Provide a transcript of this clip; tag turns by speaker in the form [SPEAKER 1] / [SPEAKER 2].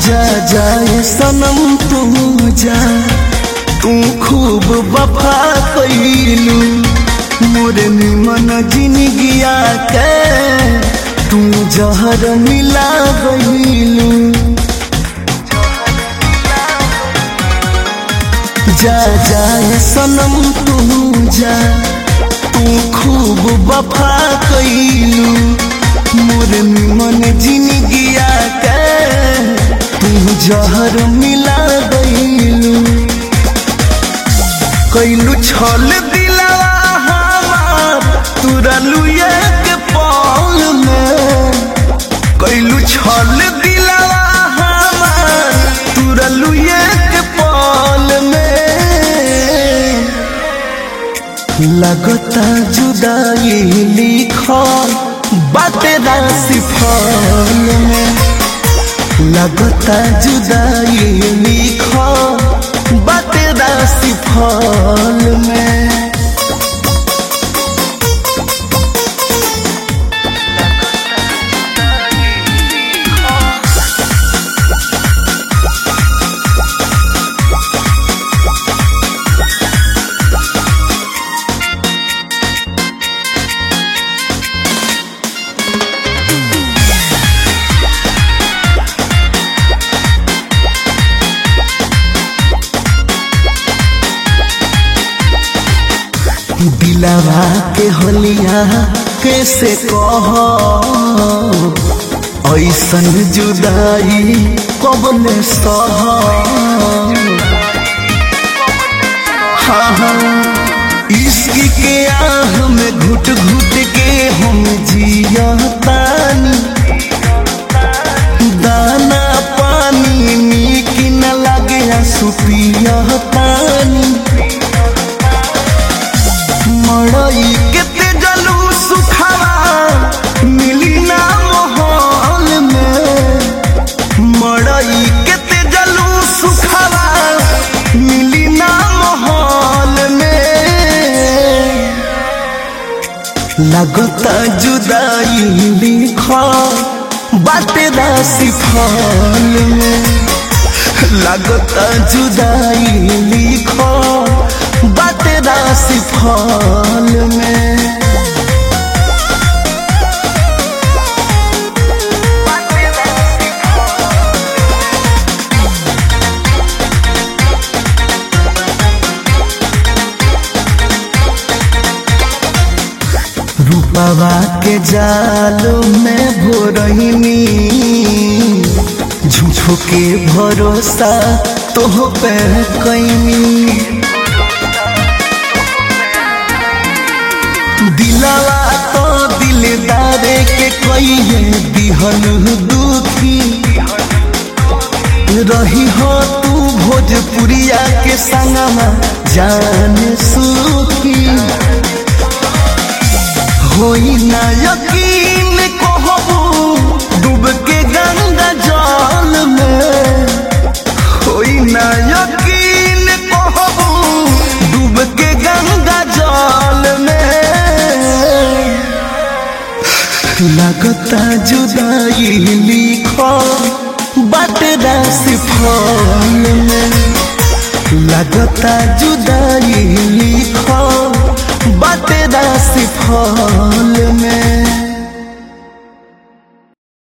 [SPEAKER 1] जा जाए सनम तू जा तू खूब वफा कैलू मोरे निमन जिंदगिया के तू जहर मिला गईलू जा जाए सनम तू जा तू खूब वफा कैलू मोरे निमन जिंदगिया के तू जहर मिला गईलू कैलू छल दिलावा हमार तुरलू एक पौल में कैलू छल दिलावा हमार तुरलू एक पौल में लगता जुदाई लिखल बाटे राशि फल में लगता जुदाई लिखल बाटे राशि फल में दिलवा के होलिया कैसे कह ऐसन जुदाई कबल सह हाँ हाँ इश्क के आह में घुट घुट के हम जियतानी दाना पानी नीक न लगे सुपियतानी मड़ई केते जलू सुखावा मिली ना माहौल में मड़ई केते जलू सुखावा मिली ना माहौल में लगता जुदाई लिखा बाटे राशि फल में लगता जुदाई लिखा बाटे राशि फल में रूपवा के जाल में भोरहिनी झूठो के भरोसा तोह पे कैनी दिलावा तो दिलदारे के कहिए दिहन दुखी रही हो तू भोजपुरिया के संगमा जान सुखी होई ना यकीन कहबू डूब के गंगा जल में होई ना यकीन कहबू डूब के गंगा जल में लगता जुदाई लिखो बट राशि फल में लगता जुदाई लिखो बट राशि फल में